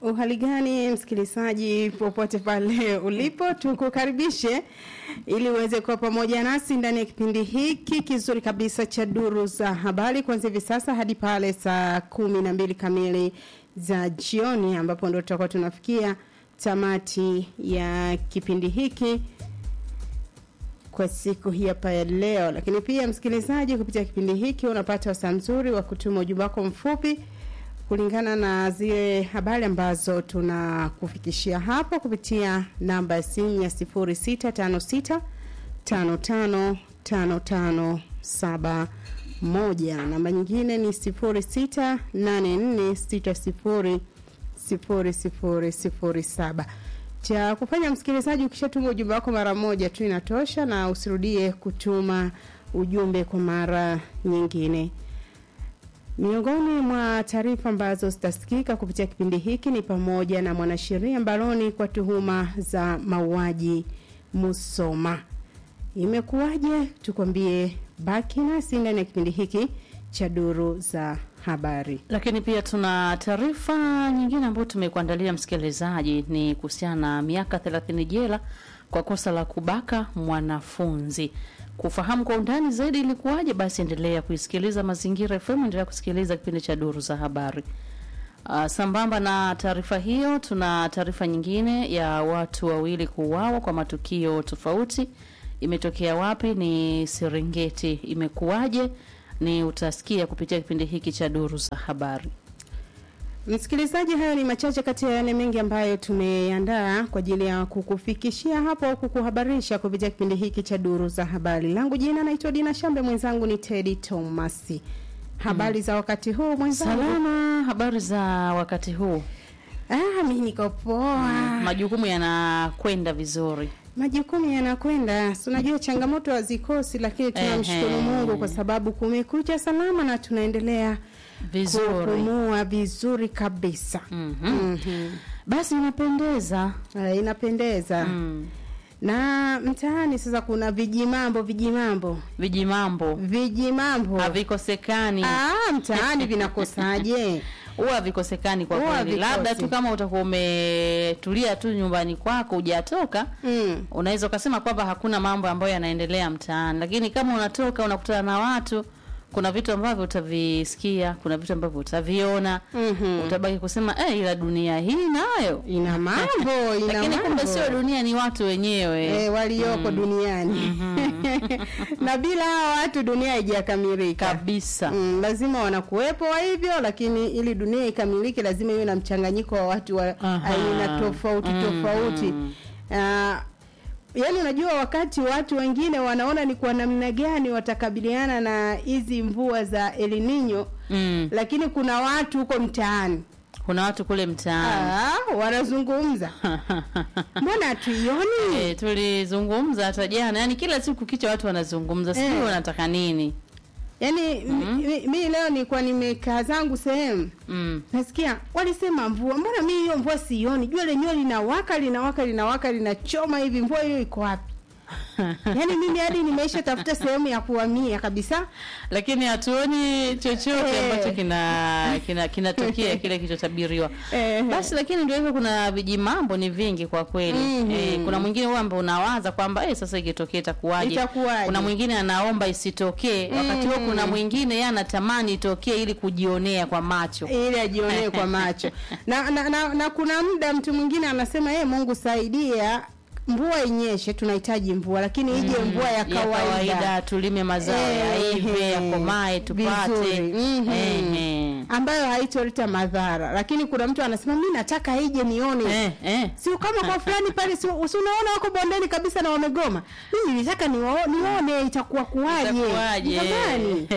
Uhali gani msikilizaji, popote pale ulipo, tukukaribishe ili uweze kuwa pamoja nasi ndani ya kipindi hiki kizuri kabisa cha duru za habari kuanzia hivi sasa hadi pale saa kumi na mbili kamili za jioni, ambapo ndo tutakuwa tunafikia tamati ya kipindi hiki kwa siku hii hapa ya leo. Lakini pia msikilizaji, kupitia kipindi hiki unapata wasaa mzuri wa kutuma ujumbe wako mfupi kulingana na zile habari ambazo tunakufikishia hapo kupitia namba ya simu ya 0656 55 55 71. Namba nyingine ni 0684 60 0007 cha kufanya msikilizaji, ukishatuma ujumbe wako mara moja tu inatosha, na usirudie kutuma ujumbe kwa mara nyingine. Miongoni mwa taarifa ambazo zitasikika kupitia kipindi hiki ni pamoja na mwanasheria mbaroni kwa tuhuma za mauaji Musoma. Imekuwaje? Tukwambie, baki nasi ndani ya kipindi hiki cha duru za habari. Lakini pia tuna taarifa nyingine ambayo tumekuandalia msikilizaji, ni kuhusiana na miaka 30 jela kwa kosa la kubaka mwanafunzi. Kufahamu kwa undani zaidi ilikuwaje, basi endelea kuisikiliza Mazingira FM, endelea kusikiliza kipindi cha duru za habari. Uh, sambamba na taarifa hiyo, tuna taarifa nyingine ya watu wawili kuuawa kwa matukio tofauti. Imetokea wapi? Ni Serengeti. Imekuwaje? Ni utasikia kupitia kipindi hiki cha duru za habari. Msikilizaji, hayo ni machache kati ya yale mengi ambayo tumeandaa kwa ajili ya kukufikishia hapo au kukuhabarisha kupitia kipindi hiki cha duru za habari. Langu jina naitwa Dina Shambe, mwenzangu ni Teddy Thomas. Habari za wakati huu mwenzangu? Salama. Habari za wakati huu? Ah, mimi niko poa. Majukumu yanakwenda vizuri. Majukumu yanakwenda, si unajua changamoto hazikosi, lakini tunamshukuru Ehe. Mungu kwa sababu kumekucha salama na tunaendelea Vizuri. kupumua vizuri kabisa. Mhm. Mhm. Basi inapendeza. Ah, inapendeza. Mm. Na mtaani sasa kuna vijimambo vijimambo Vijimambo vijimambo havikosekani, ah, mtaani vinakosaje? huwa havikosekani kwa Huwa kweli. havikosi. Labda tu kama utakuwa umetulia tu nyumbani kwako hujatoka mm. unaweza ukasema kwamba hakuna mambo ambayo yanaendelea mtaani, lakini kama unatoka unakutana na watu, kuna vitu ambavyo utavisikia, kuna vitu ambavyo utaviona, Mhm. utabaki kusema eh, ila dunia hii nayo Ina mambo, ina lakini kumbe mambo. sio dunia, ni watu wenyewe Eh, walioko duniani na bila hawa watu dunia haijakamilika kabisa. Mm, lazima wanakuwepo wa hivyo, lakini ili dunia ikamilike lazima iwe na mchanganyiko wa watu wa Aha. aina tofauti Mm. tofauti. Ah, yaani unajua wakati watu wengine wanaona ni kwa namna gani watakabiliana na hizi mvua za El Nino, Mm. lakini kuna watu huko mtaani Kuna watu kule mtaani ah, wanazungumza, mbona hatuioni? Eh, tulizungumza hata jana, yani kila siku kicha watu wanazungumza, sijui Eh. wanataka nini. Yaani mi, mi leo nilikuwa nimekaa zangu sehemu Mm. nasikia walisema mvua, mbona mi hiyo mvua sioni? Jua lenyewe linawaka linawaka linawaka linachoma hivi, mvua hiyo iko wapi? Yaani mimi hadi nimeisha tafuta sehemu ya kuhamia kabisa. Lakini hatuoni chochote Eh. ambacho kina kina kinatokea kile kilichotabiriwa. Eh. Basi lakini ndio hivyo, kuna vijimambo ni vingi kwa kweli. Mhm. Eh, kuna mwingine huwa ambao unawaza kwamba eh, sasa ikitokea itakuwaje? Itakuwaje? Kuna mwingine anaomba isitokee, wakati huo kuna mwingine yeye anatamani itokee ili kujionea kwa macho. ili ajionee kwa macho na, na, na, na kuna muda mtu mwingine anasema hey, Mungu saidia mvua inyeshe, tunahitaji mvua, lakini ije mvua ya kawaida, tulime mazao ya Eh, ive eh, yakomae tupate. vizuri. Mhm. Eh, eh. ambayo haitoleta madhara, lakini kuna mtu anasema mi nataka ije nione Eh, eh. sio kama kwa fulani pale, si si unaona wako bondeni kabisa na wamegoma. Mimi nilitaka niwa- nione itakuwa kuwaje, Itakuwaje? jamani,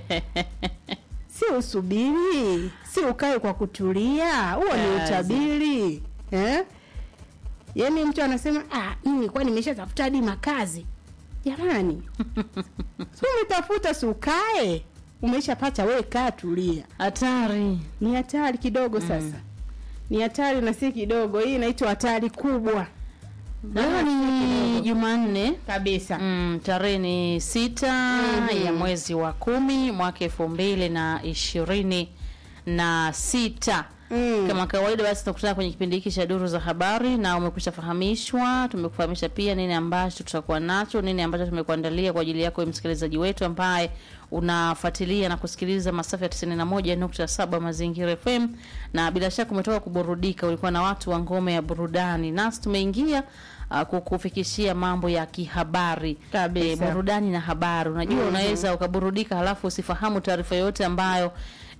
si usubiri, si ukae kwa kutulia, huo ni Kazi. utabiri eh? Yaani mtu anasema ah, mimi nilikuwa nimeshatafuta hadi makazi. Jamani, si umetafuta, si ukae, umeshapata, we kaa, tulia. Hatari. Ni hatari kidogo sasa, ni hatari na si kidogo. Hii inaitwa hatari kubwa Leo ni Jumanne kabisa. mm, tarehe ni sita ya mwezi wa kumi mwaka elfu mbili na ishirini na sita Mm. Kama kawaida, basi tunakutana kwenye kipindi hiki cha duru za habari, na umekwisha fahamishwa. Tumekufahamisha pia nini ambacho tutakuwa nacho, nini ambacho tumekuandalia kwa ajili yako wewe msikilizaji wetu ambaye unafuatilia na kusikiliza masafa ya 91.7 Mazingira FM, na bila shaka umetoka kuburudika, ulikuwa na watu wa ngome ya burudani, nasi tumeingia uh, kukufikishia mambo ya kihabari Kabisa. Eh, burudani na habari. Unajua, unaweza ukaburudika halafu usifahamu taarifa yoyote ambayo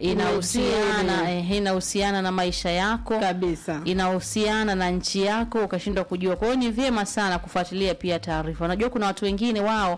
inahusiana eh, inahusiana na maisha yako kabisa inahusiana na nchi yako ukashindwa kujua. Kwa hiyo ni vyema sana kufuatilia pia taarifa. Unajua kuna watu wengine wao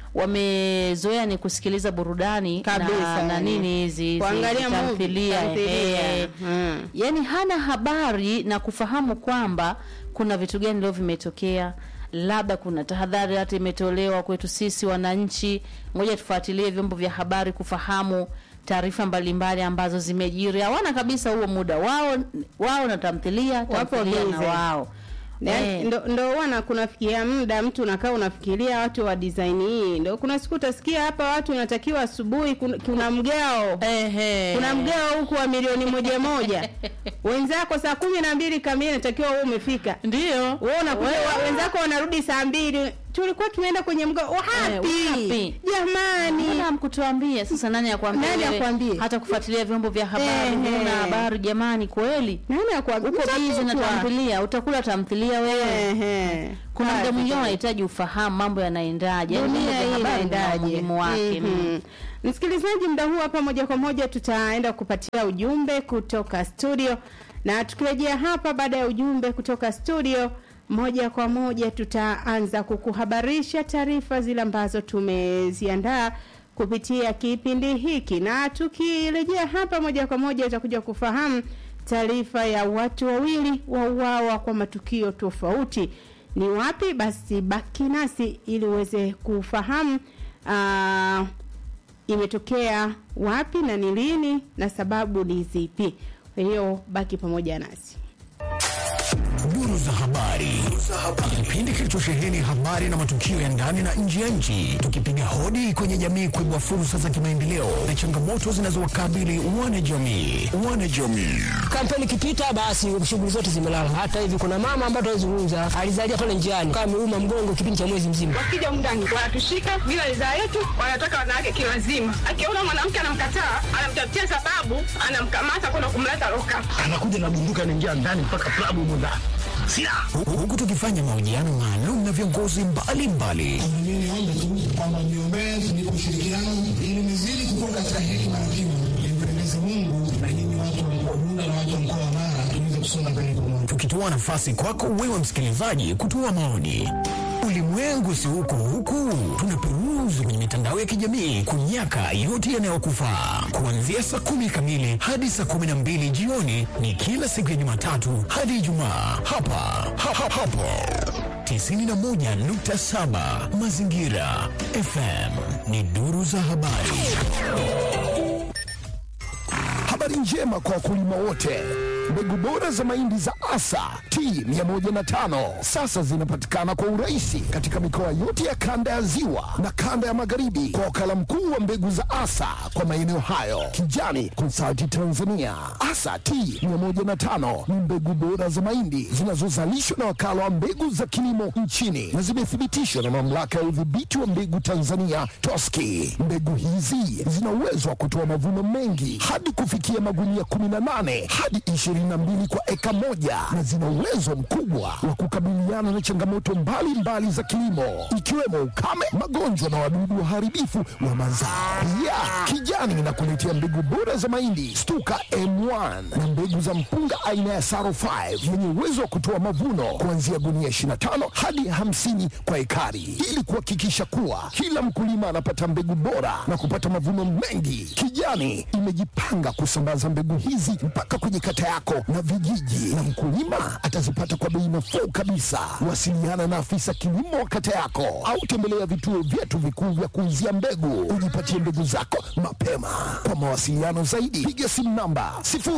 wamezoea ni kusikiliza burudani Kabisa, na, na yani. nini hizi hizi kuangalia movie, tamthilia, tamthilia. ehe. Mm. Yaani hana habari na kufahamu kwamba kuna vitu gani leo vimetokea, labda kuna tahadhari hata imetolewa kwetu sisi wananchi. Ngoja tufuatilie vyombo vya habari kufahamu taarifa mbalimbali ambazo zimejiri. Hawana kabisa huo muda wao, wao na tamthilia, Wapo tamthilia na busy. wao Yaani, Eh. ndo, ndo wana kunafikia muda mtu unakaa unafikiria watu wa design hii ndo kuna siku utasikia hapa watu unatakiwa asubuhi kuna, kuna mgao Ehe. kuna mgao huku wa milioni moja moja wenzako saa kumi na mbili kamili natakiwa wewe umefika ndio wewe unakuja Wewe- wa- wenzako wanarudi saa mbili tulikuwa tumeenda kwenye mgao wapi wapi? jamani Mbona mkutuambia sasa? Nani akwambia? Nani wewe akwambie? hata kufuatilia vyombo vya habari Ehe. huna habari jamani, kweli nani akwambia uko bizi na Utakutwa. tamthilia, utakula tamthilia wewe. Ehe. Kuna muda Kazi mwingine kweli. unahitaji ufahamu mambo yanaendaje, yaani vyombo dunia vya hii habari vina inaendaje? umuhimu wake. Mhm. Msikilizaji, muda huu hapa moja kwa moja tutaenda kupatia ujumbe kutoka studio, na tukirejea hapa baada ya ujumbe kutoka studio, moja kwa moja tutaanza kukuhabarisha taarifa zile ambazo tumeziandaa kupitia kipindi hiki, na tukirejea hapa moja kwa moja utakuja kufahamu taarifa ya watu wawili wauawa kwa matukio tofauti. Ni wapi? Basi baki nasi ili uweze kufahamu ah, imetokea wapi na ni lini na sababu ni zipi. Kwa hiyo baki pamoja nasi. Duru za habari, kipindi kilichosheheni habari na matukio ya ndani na nje ya nchi, tukipiga hodi kwenye jamii kuibua fursa za kimaendeleo na changamoto zinazowakabili wanajamii. Wanajamii kampeni ikipita basi shughuli zote zimelala. Hata hivi kuna mama ambaye tunazungumza alizalia pale njiani kama ameuma mgongo kipindi cha mwezi mzima. wakija mndani wanatushika bila ridhaa yetu, wanataka wanawake kiwazima. Akiona mwanamke anamkataa, anamtafutia sababu, anamkamata kwenda kumleta loka. anakuja na bunduki anaingia ndani mpaka klabu humo ndani silaha Hu- huku tukifanya mahojiano maalum na viongozi mbalimbali Mimi niombe tu kwamba mniombee tunipe ushirikiano ili nizidi kukua katika hekima na kimo, nimpendeze Mungu na nyinyi watu wa mkoa Bunda na watu wa mkoa wa Mara tuweze kusonga mbele pamoja. tukitoa nafasi kwako wewe msikilizaji kutoa maoni. Ulimwengu si huku huku, tunaperuzi kwenye mitandao ya kijamii kunyaka yote yanayokufaa. Kuanzia saa kumi kamili hadi saa kumi na mbili jioni ni kila siku ya Jumatatu hadi Ijumaa hapa ha, ha, hapo 91.7 Mazingira FM ni duru za habari. Habari njema kwa wakulima wote. Mbegu bora za mahindi za Asa T105 sasa zinapatikana kwa urahisi katika mikoa yote ya kanda ya Ziwa na kanda ya Magharibi kwa wakala mkuu wa mbegu za Asa kwa maeneo hayo, Kijani Consulting Tanzania. Asa T105 ni mbegu bora za mahindi zinazozalishwa na wakala wa mbegu za kilimo nchini na zimethibitishwa na mamlaka ya udhibiti wa mbegu Tanzania TOSCI. Mbegu hizi zina uwezo wa kutoa mavuno mengi hadi kufikia magunia 18 hadi 22 kwa eka moja na zina uwezo mkubwa wa kukabiliana na changamoto mbalimbali za kilimo ikiwemo ukame, magonjwa na wadudu waharibifu wa mazao. Pia Kijani inakuletea mbegu bora za mahindi Stuka M1 na mbegu za mpunga aina ya Saro 5 yenye uwezo wa kutoa mavuno kuanzia gunia 25 hadi 50 kwa ekari ili kuhakikisha kuwa kila mkulima anapata mbegu bora na kupata mavuno mengi. Kijani imejipanga kusambaza mbegu hizi mpaka kwenye kata yako na vijiji, na mkulima atazipata kwa bei nafuu kabisa. Wasiliana na afisa kilimo wa kata yako au tembelea vituo vyetu vikuu vya kuuzia mbegu, ujipatie mbegu zako mapema. Kwa mawasiliano zaidi, piga simu namba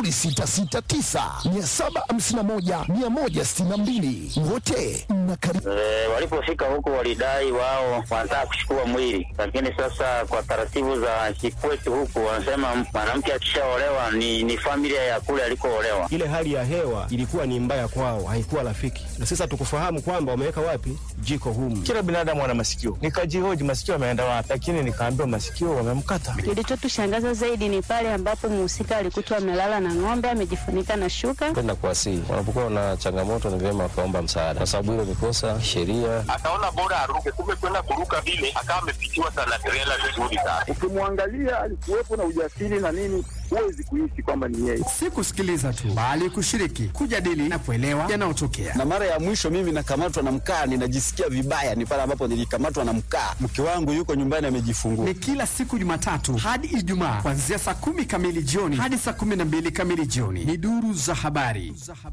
0669 751 162. Wote mnakaribishwa. E, walipofika huku walidai wao wanataka kuchukua mwili, lakini sasa kwa taratibu za kikwetu huku wanasema mwanamke akishaolewa ni, ni familia ya kule alikoolewa. hewa. Ile hali ya hewa ilikuwa ni mbaya kwao, haikuwa rafiki, na sasa tukufahamu kwamba wameweka wapi jiko humu. Kila binadamu ana masikio, nikajihoji masikio yameenda wapi, lakini nikaambiwa masikio wamemkata. Kilichotushangaza zaidi ni pale ambapo mhusika alikutwa amelala na ng'ombe amejifunika na shuka. Kwenda kuwasihi, wanapokuwa na changamoto, ni vyema wakaomba msaada, kwa sababu hilo ni kosa sheria. Akaona bora aruke, kumbe kwenda kuruka vile akawa amepitiwa sana trela vizuri sana. Ukimwangalia alikuwepo na ujasiri na nini, huwezi kuishi kwamba ni yeye. Si kusikiliza tu, bali kushiriki, kujadili na kuelewa yanayotokea. Na mara ya mwisho mimi nakamatwa na mkaa, ninajisikia vibaya, ni pale ambapo nilikamatwa na mkaa. Mke wangu yuko nyumbani amejifungua. Ni kila siku Jumatatu hadi Ijumaa kuanzia saa kumi kamili jioni hadi saa kumi na mbili kamili jioni. Ni duru za habari.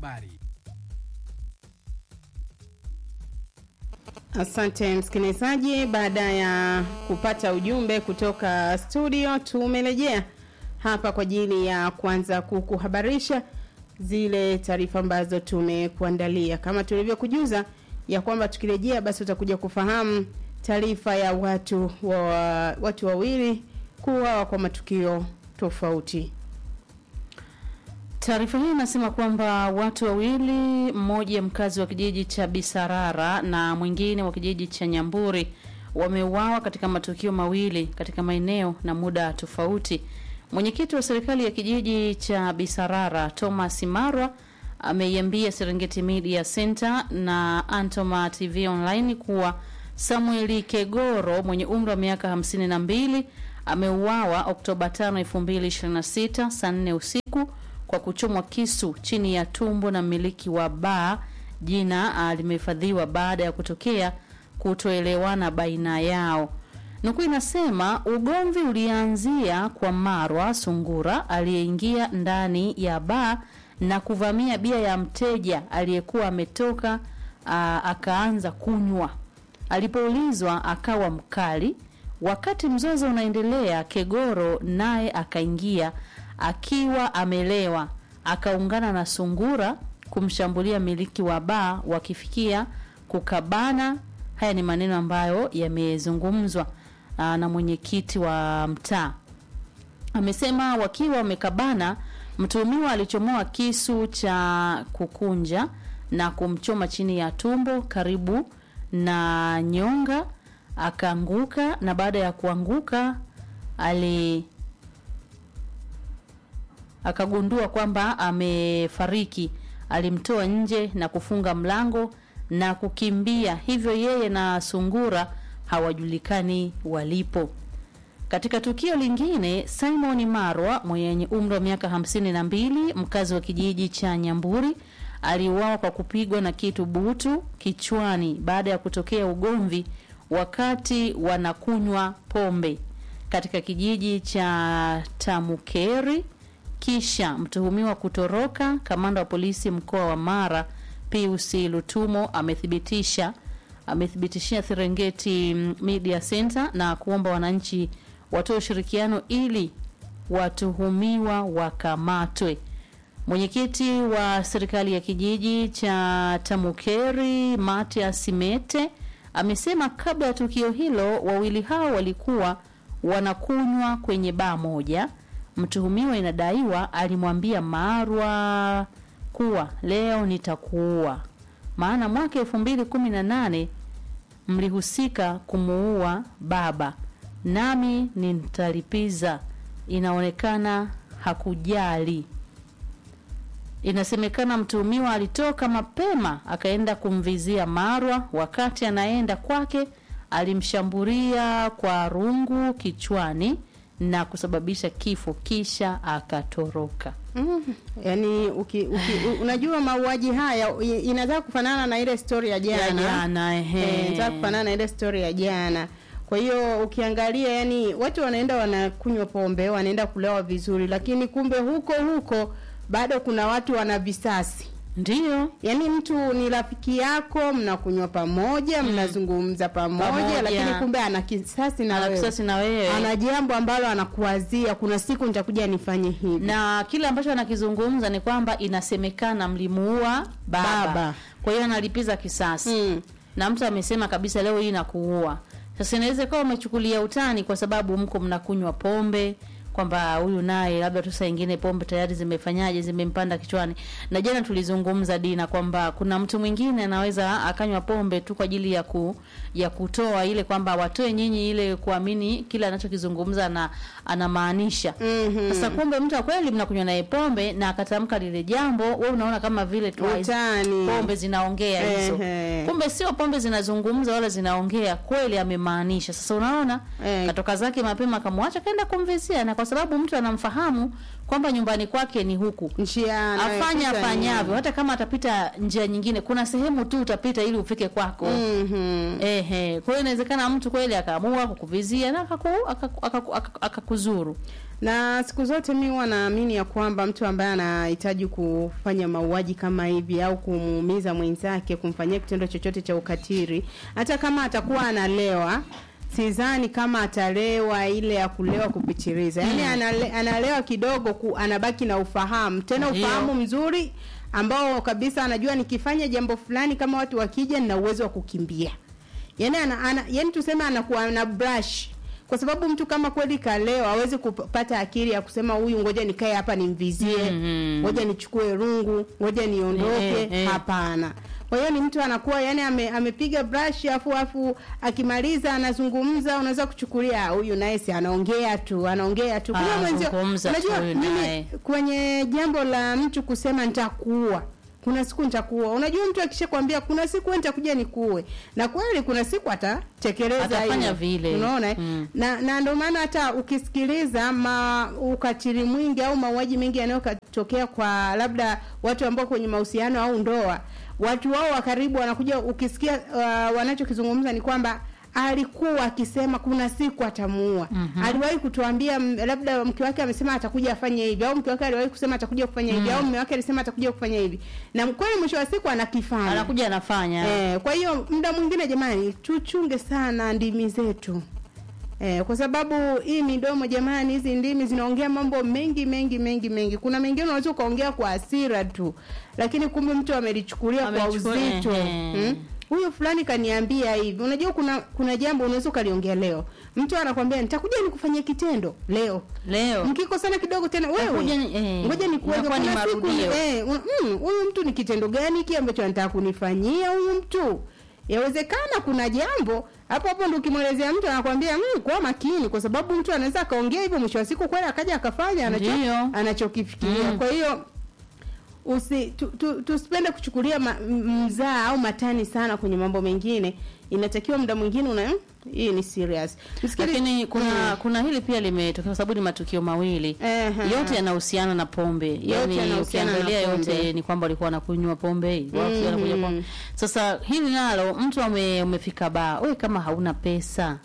Asante msikilizaji, baada ya kupata ujumbe kutoka studio, tumerejea hapa kwa ajili ya kuanza kukuhabarisha zile taarifa ambazo tumekuandalia. Kama tulivyokujuza ya kwamba tukirejea, basi utakuja kufahamu taarifa ya watu wa watu wawili kuuawa kwa matukio tofauti. Taarifa hii inasema kwamba watu wawili, mmoja mkazi wa kijiji cha Bisarara na mwingine wa kijiji cha Nyamburi wameuawa katika matukio mawili katika maeneo na muda tofauti. Mwenyekiti wa serikali ya kijiji cha Bisarara Thomas Marwa ameiambia Serengeti Media Center na Antoma TV Online kuwa Samueli Kegoro mwenye umri wa miaka hamsini na mbili ameuawa Oktoba 5, 2026 saa 4 usiku kwa kuchomwa kisu chini ya tumbo na mmiliki wa baa. Jina limehifadhiwa baada ya kutokea kutoelewana baina yao. Nukuu inasema ugomvi ulianzia kwa Marwa Sungura aliyeingia ndani ya baa na kuvamia bia ya mteja aliyekuwa ametoka, aa, akaanza kunywa. Alipoulizwa akawa mkali. Wakati mzozo unaendelea, Kegoro naye akaingia akiwa amelewa, akaungana na Sungura kumshambulia miliki wa baa, wakifikia kukabana. Haya ni maneno ambayo yamezungumzwa na mwenyekiti wa mtaa. Amesema wakiwa wamekabana, mtuhumiwa alichomoa kisu cha kukunja na kumchoma chini ya tumbo karibu na nyonga, akaanguka na baada ya kuanguka ali akagundua kwamba amefariki. Alimtoa nje na kufunga mlango na kukimbia, hivyo yeye na Sungura hawajulikani walipo. Katika tukio lingine, Simon Marwa mwenye umri wa miaka hamsini na mbili, mkazi wa kijiji cha Nyamburi, aliuawa kwa kupigwa na kitu butu kichwani baada ya kutokea ugomvi wakati wanakunywa pombe katika kijiji cha Tamukeri kisha mtuhumiwa kutoroka. Kamanda wa polisi mkoa wa Mara Pius Lutumo amethibitisha amethibitishia Serengeti Media Center na kuomba wananchi watoe ushirikiano ili watuhumiwa wakamatwe. Mwenyekiti wa serikali ya kijiji cha Tamukeri Matias Mete amesema kabla ya tukio hilo wawili hao walikuwa wanakunywa kwenye baa moja. Mtuhumiwa inadaiwa alimwambia Marwa kuwa leo nitakuua, maana mwaka elfu mbili kumi na nane mlihusika kumuua baba, nami nitalipiza. Inaonekana hakujali. Inasemekana mtuhumiwa alitoka mapema akaenda kumvizia Marwa. Wakati anaenda kwake, alimshambulia kwa rungu kichwani na kusababisha kifo kisha akatoroka. Mm, yani uki, uki, u- unajua mauaji haya i- inataka kufanana na ile story ya jana. Ya jana, ehe. Eh, inataka kufanana na ile story ya jana. Kwa hiyo ukiangalia yani watu wanaenda wanakunywa pombe, wanaenda kulewa vizuri, lakini kumbe huko huko bado kuna watu wana visasi. Ndio. Yaani mtu ni rafiki yako, mnakunywa pamoja, mnazungumza pamoja, Pamoja. lakini kumbe ana kisasi na Ana wewe. kisasi na wewe. Ana jambo ambalo anakuwazia, kuna siku nitakuja nifanye hivi. na kile ambacho anakizungumza ni kwamba inasemekana mlimuua baba, Baba. kwa hiyo analipiza kisasi na mtu amesema kabisa leo hii nakuua. Sasa inaweza kuwa umechukulia utani kwa sababu mko mnakunywa pombe, kwamba huyu naye labda tu saa ingine pombe tayari zimefanyaje zimempanda kichwani. Na jana tulizungumza Dina kwamba kuna mtu mwingine anaweza akanywa pombe tu kwa ajili ya ku, ya kutoa ile kwamba watoe nyinyi ile kuamini kile anachokizungumza na anamaanisha. Mhm. Sasa kumbe mtu wa kweli mnakunywa naye pombe na akatamka lile jambo, wewe unaona kama vile tu Utani. pombe zinaongea hizo. Ehe. Kumbe sio pombe zinazungumza wala zinaongea, kweli amemaanisha. Sasa unaona katoka zake mapema akamwacha kaenda kumvizia, na kwa sababu mtu anamfahamu kwamba nyumbani kwake ni huku, njia afanya anayopita afanyavyo, ni- hata kama atapita njia nyingine, kuna sehemu tu utapita ili ufike kwako. Mhm. Ehe, kwa hiyo inawezekana mtu kweli akaamua kukuvizia na akaku- akaku- akaku- akaku- akakuzuru. na siku zote mi huwa naamini ya kwamba mtu ambaye anahitaji kufanya mauaji kama hivi au kumuumiza mwenzake, kumfanyia kitendo chochote cha ukatili, hata kama atakuwa analewa sidhani kama atalewa ile ya kulewa kupitiliza, yaani Mm. anale, analewa kidogo ku, anabaki na ufahamu tena Ndio. ufahamu mzuri ambao kabisa anajua nikifanya jambo fulani kama watu wakija nina uwezo wa kukimbia yani ana, ana, yani tuseme anakuwa na brush kwa sababu mtu kama kweli kalewa hawezi kupata akili ya kusema huyu ngoja nikae hapa nimvizie Mhm. ngoja nichukue rungu ngoja niondoke Eh, eh. hapana kwa hiyo ni mtu anakuwa yani ame, amepiga brush afu afu akimaliza anazungumza unaweza kuchukulia "Ah, huyu naye si anaongea tu anaongea tu Kumbe mwenzio- Anazungumza tu unajua huyu mimi naye. kwenye jambo la mtu kusema nitakuua kuna siku nitakuua unajua mtu akishakwambia kuna siku wewe nitakuja nikuue na kweli kuna siku atatekeleza Atafanya hilo. vile. unaona eh? Mm. na na ndio maana hata ukisikiliza ma ukatili mwingi au mauaji mengi yanayotokea kwa labda watu ambao kwenye mahusiano au ndoa watu wao wa karibu wanakuja ukisikia uh, wanachokizungumza ni kwamba alikuwa akisema kuna siku atamuua. Mhm. Aliwahi kutuambia m- labda mke wake amesema atakuja afanye hivi au mke wake aliwahi kusema atakuja kufanya hivi Mm. au mume wake alisema atakuja kufanya hivi. Na kweli mwisho wa siku anakifanya. Anakuja anafanya. Eh, kwa hiyo muda mwingine jamani tuchunge sana ndimi zetu. Eh, kwa sababu hii midomo jamani, hizi ndimi zinaongea mambo mengi mengi mengi mengi. Kuna mengine unaweza ukaongea kwa hasira tu, lakini kumbe mtu amelichukulia kwa Amechukua, uzito. ehe. Hmm? Huyu fulani kaniambia hivi. Unajua kuna kuna jambo unaweza ukaliongea leo. Mtu anakwambia nitakuja nikufanyia kitendo leo. Leo. Mkikosana kidogo tena wewe. Nakuja ni- eh, Ngoja nikuweke inakuwa ni kuna siku marudio. eh un- mm, huyu mtu ni kitendo gani hiki ambacho anataka kunifanyia huyu mtu? Yawezekana kuna jambo hapo hapo ndo ukimwelezea mtu anakwambia mm, kuwa makini kwa sababu mtu anaweza akaongea hivyo mwisho wa siku kweli akaja akafanya anacho, Ndio. anachokifikiria. Mm. Kwa hiyo usi tu, tu, tusipende kuchukulia ma, m- mzaa au matani sana kwenye mambo mengine. Inatakiwa muda mwingine una mm, hii ni serious. Msikili- Lakini kuna Mm. kuna hili pia limetokea kwa sababu ni matukio mawili. Ehe. Yote yanahusiana na pombe. Yaani yanahusiana na ukiangalia pombe. yote ni kwamba walikuwa wanakunywa pombe, watu Mhm. wanakunywa pombe. Sasa hili nalo mtu ame, umefika baa, wewe kama hauna pesa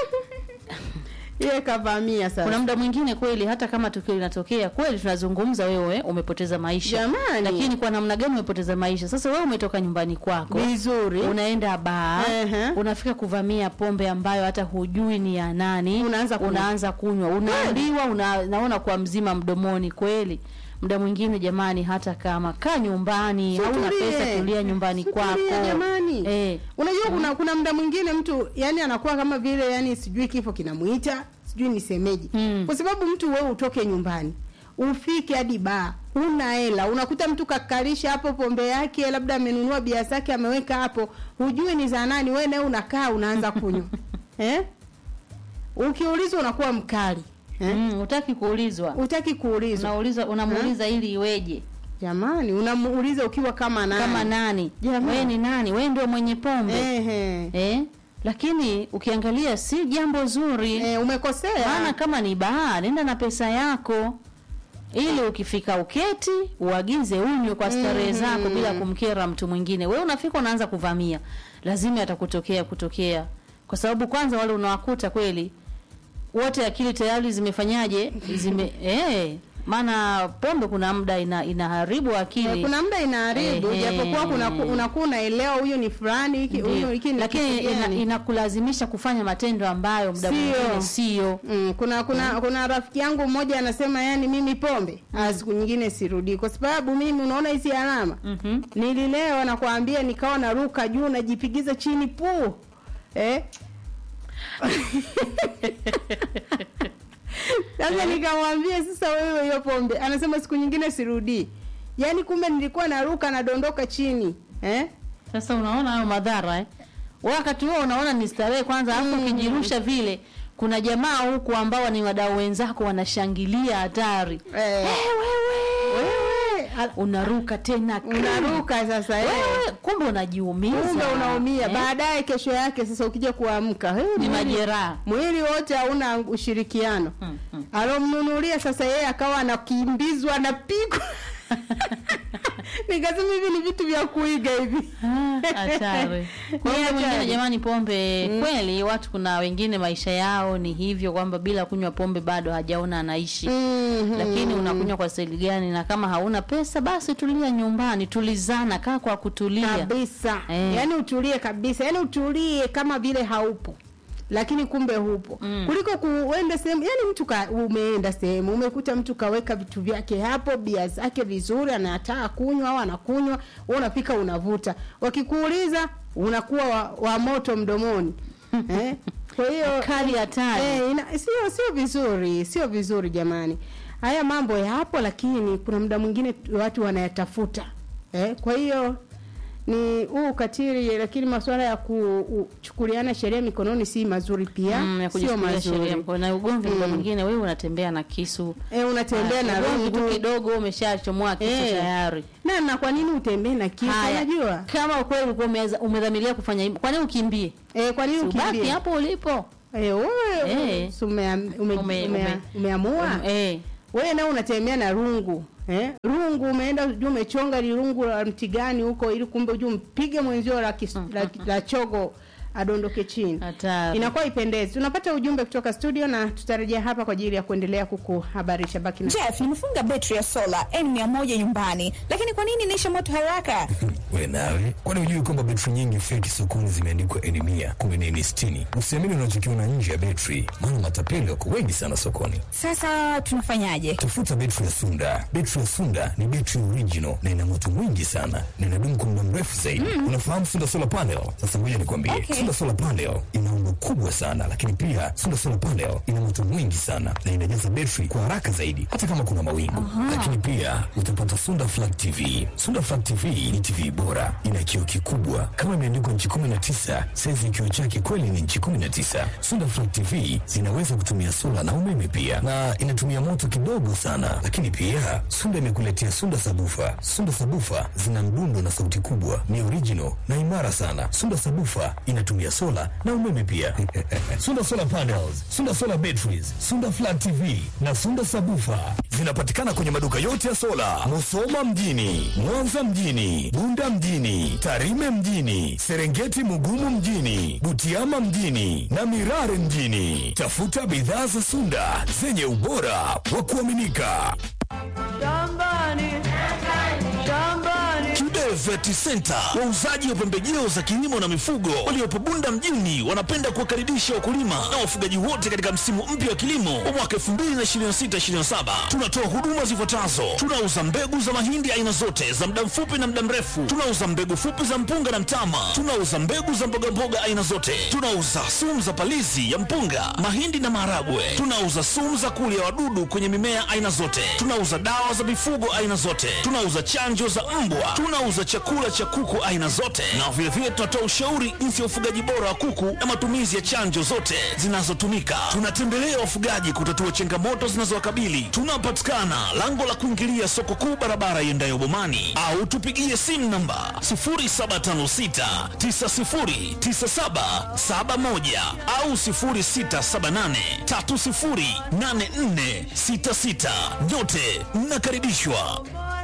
Yeye kavamia sasa. kuna muda mwingine kweli hata kama tukio linatokea kweli tunazungumza wewe umepoteza maisha Jamani. lakini kwa namna gani umepoteza maisha sasa wewe umetoka nyumbani kwako Vizuri. unaenda baa Ehe. unafika kuvamia pombe ambayo hata hujui ni ya nani Unaanza kunywa. unaanza kunywa unaambiwa una, naona kwa mzima mdomoni kweli muda mwingine jamani hata kama kaa nyumbani hauna Tutulie. pesa tulia nyumbani Tutulie, kwako jamani. eh. Unajua kuna kuna muda mwingine mtu yani anakuwa kama vile yani sijui kifo kinamuita, sijui nisemeje. Kwa sababu mtu wewe utoke nyumbani ufike hadi baa una hela unakuta mtu kakalisha hapo pombe yake labda amenunua bia zake ameweka hapo hujui ni za nani wewe nawe unakaa unaanza kunywa eh ukiulizwa unakuwa mkali eh? mm, utaki kuulizwa utaki kuulizwa unauliza unamuuliza ili iweje jamani unamuuliza ukiwa kama nani kama nani Jamani. wewe ni nani wewe ndio mwenye pombe Ehe. eh? lakini ukiangalia si jambo zuri eh, umekosea maana kama ni baa nenda na pesa yako ili ukifika uketi uagize unywe kwa starehe Mhm. zako bila kumkera mtu mwingine wewe unafika unaanza kuvamia lazima atakutokea kutokea kwa sababu kwanza wale unawakuta kweli wote akili tayari zimefanyaje zime eh maana pombe kuna muda ina, inaharibu akili Eh, kuna muda inaharibu Ehe. japokuwa kuna unakuwa unaelewa huyu ni fulani hiki Ndiyo. huyu hiki ni lakini kitu ina, gani. inakulazimisha kufanya matendo ambayo muda Sio. mwingine sio Mm, kuna kuna kuna rafiki yangu mmoja anasema yani mimi pombe mm. siku nyingine sirudi kwa sababu mimi unaona hizi alama mm-hmm. nililewa nakwambia nikawa naruka juu najipigiza chini puu eh Sasa nikamwambia sasa, wewe hiyo pombe, anasema siku nyingine sirudii. Yaani kumbe nilikuwa naruka nadondoka chini eh? Sasa unaona hayo madhara eh? Wakati huo unaona ni starehe kwanza, alafu ukijirusha vile, kuna jamaa huku ambao ni wadau wenzako wanashangilia hatari Eh. wewe unaruka tena Unaruka sasa eh. wewe, kumbe unajiumiza, Kumbe unaumia eh? baadaye, kesho yake sasa ukija kuamka eh, Ni mwili- majeraha. mwili wote hauna ushirikiano. Alomnunulia sasa yeye akawa anakimbizwa anapigwa. Nikasema hivi ni vitu vya kuiga hivi. hatari. Kwa hiyo Ni mwingine, hatari. jamani, pombe kweli, watu kuna wengine maisha yao ni hivyo kwamba bila kunywa pombe bado hajaona anaishi. Lakini unakunywa kwa staili gani? Na kama hauna pesa, basi tulia nyumbani, tulizana, kaa kwa kutulia kabisa Eh. yaani utulie kabisa yaani utulie kama vile haupo lakini kumbe hupo mm. kuliko kuenda sehemu yani mtu ka, umeenda sehemu umekuta mtu kaweka vitu vyake hapo bia zake vizuri anataka kunywa au anakunywa wewe unapika unavuta wakikuuliza unakuwa wa, wa moto mdomoni eh? kwa hiyo Kali hatari. eh, ina- sio sio vizuri sio vizuri jamani haya mambo yapo lakini kuna muda mwingine tu- watu wanayatafuta eh? kwa hiyo ni huu ukatili lakini masuala ya kuchukuliana sheria mikononi si mazuri pia Mm, ya sio kujichukulia sheria mazuri mkono. na ugomvi muda mwingine wewe unatembea na kisu eh, unatembea Ah, na ugomvi tu rungu kidogo umeshachomoa kisu Eh. tayari na na kwa nini utembee na kisu Haya, unajua kama ukweli ulikuwa umeza- umedhamiria kufanya hivyo kwa nini ukimbie eh, kwa nini Si ubaki ukimbie hapo ulipo eh, wewe Eh. si umea- ume- Ume- umea- ume- umeamua Um, eh. wewe nao unatembea na rungu eh? rungu umeenda juu umechonga lirungu la mti gani huko ili kumbe ujue mpige mwenzio la, kis, la, la chogo adondoke chini Hatari. inakuwa ipendezi tunapata ujumbe kutoka studio na tutarejea hapa kwa ajili ya kuendelea kukuhabarisha baki na Jeff, nimefunga betri ya sola N100 nyumbani, lakini kwa nini inaisha moto haraka? we nawe kwani hujui kwamba betri nyingi feki sokoni zimeandikwa eni mia kumi na eni sitini usiamini unachokiona nje ya betri maana matapeli wako wengi sana sokoni Sasa tunafanyaje? tafuta betri ya sunda betri ya sunda ni betri original na ina moto mwingi sana na inadumu kwa muda mrefu zaidi unafahamu sunda solar panel sasa ngoja nikwambie Okay. sunda solar panel ina umbo kubwa sana lakini pia sunda solar panel ina moto mwingi sana na inajaza betri kwa haraka zaidi hata kama kuna mawingu lakini pia utapata sunda flat tv sunda flat tv ni tv bora ina kioo kikubwa kama imeandikwa nchi 19 saizi kioo chake kweli ni nchi 19 sunda flat tv zinaweza kutumia sola na umeme pia na inatumia moto kidogo sana lakini pia sunda imekuletea sunda sabufa sunda sabufa zina mdundo na sauti kubwa ni original na imara sana sunda sabufa inatumia sola na umeme pia sunda solar panels sunda solar batteries sunda flat tv na sunda sabufa zinapatikana kwenye maduka yote ya sola musoma mjini mwanza mjini bunda mjini tarime mjini serengeti mugumu mjini butiama mjini na mirare mjini tafuta bidhaa za sunda zenye ubora wa kuaminika Kibe Vet Center, wauzaji wa pembejeo za kilimo na mifugo waliopo Bunda mjini, wanapenda kuwakaribisha wakulima na wafugaji wote katika msimu mpya wa kilimo wa mwaka 2026/2027. Tunatoa huduma zifuatazo: tunauza mbegu za mahindi aina zote za muda mfupi na muda mrefu, tunauza mbegu fupi za mpunga na mtama, tunauza mbegu za mbogamboga aina zote, tunauza sumu za palizi ya mpunga, mahindi na maharagwe, tunauza sumu za kulia wadudu kwenye mimea aina zote, tunauza dawa za mifugo aina zote, tunauza chanjo za mbwa, tunauza chakula cha kuku aina zote, na vilevile tunatoa ushauri jinsi ya ufugaji bora wa kuku na matumizi ya chanjo zote zinazotumika. Tunatembelea wafugaji kutatua changamoto zinazowakabili. Tunapatikana lango la kuingilia soko kuu, barabara iendayo Bomani, au tupigie simu namba 0756 909771 au 0678 308466. Nyote mnakaribishwa.